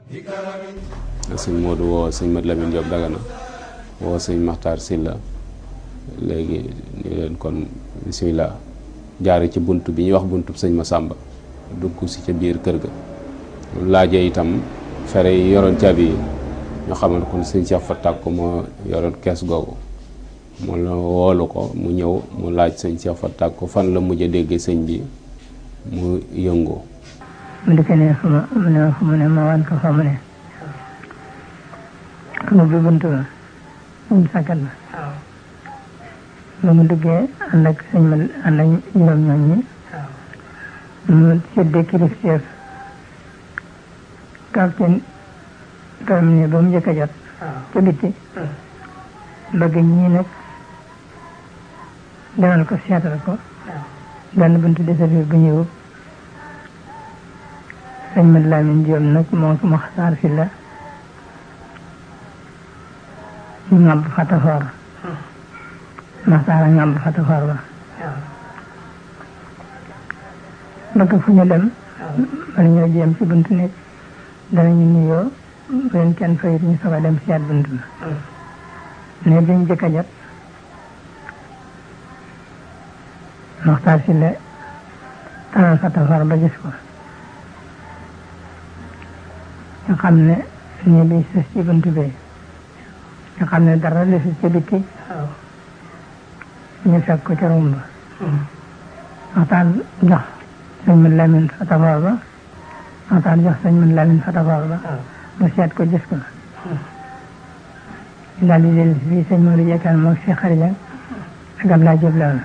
sëñ Modou woo sëñ Mat Lamine Diop Dagana woo sëñ Maxtaar Silla léegi ni leen kon bisimilah jaare ci bunt bi ñuy wax buntub sëñ Masamba dugg si ca biir kër ga laajee itam fere yi yoroon caabi yi ñu xamal kon sëñ Cheikh fa tàkk moo yoroon kees googu mu la woolu ko mu ñëw mu laaj sëñ Cheikh fa tàkk fan la mujj a déggee sëñ bi mu yëngoo mu dikk ne fu ma mu ne fu mu ne ma wan ko fa mu ne mu bi bunt ba mu sàkkat ba ba mu duggee ànd ak sëñ ma ànd ak juróom ñoom ñi mu séddee kilifteef capitaine terminé ba mu njëkk a jot ca bitti bëgg ñii nag demal ko seetal ko benn buntu desafir bu ñëw sëñ Mat Lamin Jóob nag moo ko Maxtaar si la ñu ngàmb fatafoor Maxtaar a ngàmb fatafoor ba bëgg fu ñu dem bala ñoo jéem ci buntu nekk danañu nuyoo bu leen kenn fayit ñu soog a dem seet buntu ba ne biñ jëkk a jot Maxtaar si la taral fatafoor ba gis ko nga xam ne nii bi sës ci buntu bi nga xam ne dara desul ci bitti ñu fekk ko ca rumba waxtaan jox sëñ Mat Lamin fatafoor ba waxtaan jox sëñ Mat Lamin fatafoor ba mu seet ko gis ko daal di dellu fii sëñ Modou Jekkal moom si xarija ak Abdoulaye Diop la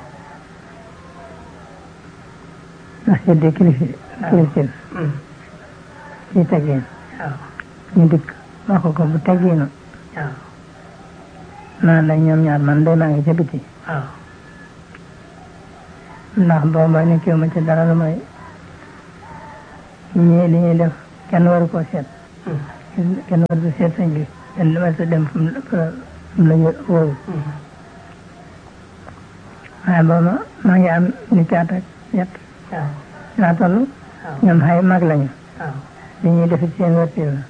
ndax seddee kilifi kilifin ci teggin ñu dikk wax ko bu teggiinu naan la ñoom ñaar man day maa ngi ca biti ndax booba nekkiwu ma ci dara lu may ñii li ñuy def kenn waru koo seet kenn waru ko seet sëñ bi kenn waru ko dem fu mu la wóoru waaye booba maa ngi am ni caat ak ñett laa toll ñoom xay mag lañu li ñuy def ci seen wërti la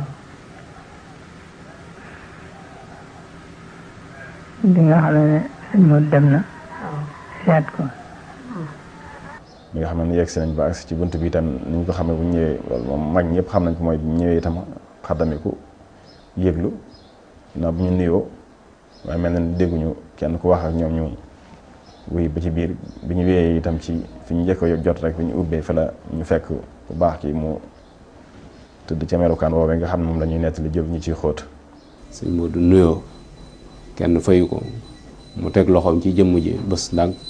bi nga xam ne sëñ Modou dem na seet ko bi nga xam ne yegg si nañ ba agsi ci bunt bi itam ni ñu ko xamee bu ñëwee loolu moom mag ñëpp xam nañ ko mooy bu ñëwee itam xaddamiku yëglu na bu ñu nuyoo waaye mel na dégguñu kenn ku wax ak ñoom ñu wuy ba ci biir bi ñu wéyee itam ci fi ñu njëkk a jot rek bi ñu ubbee fa la ñu fekk bu baax ki mu tëdd ca melukaan woowee nga xam ne moom la ñuy nettali jël ñu ciy xóot sëñ Modou nuyoo kenn fayu ko mu teg loxoom ci jëmm ji bés ndànk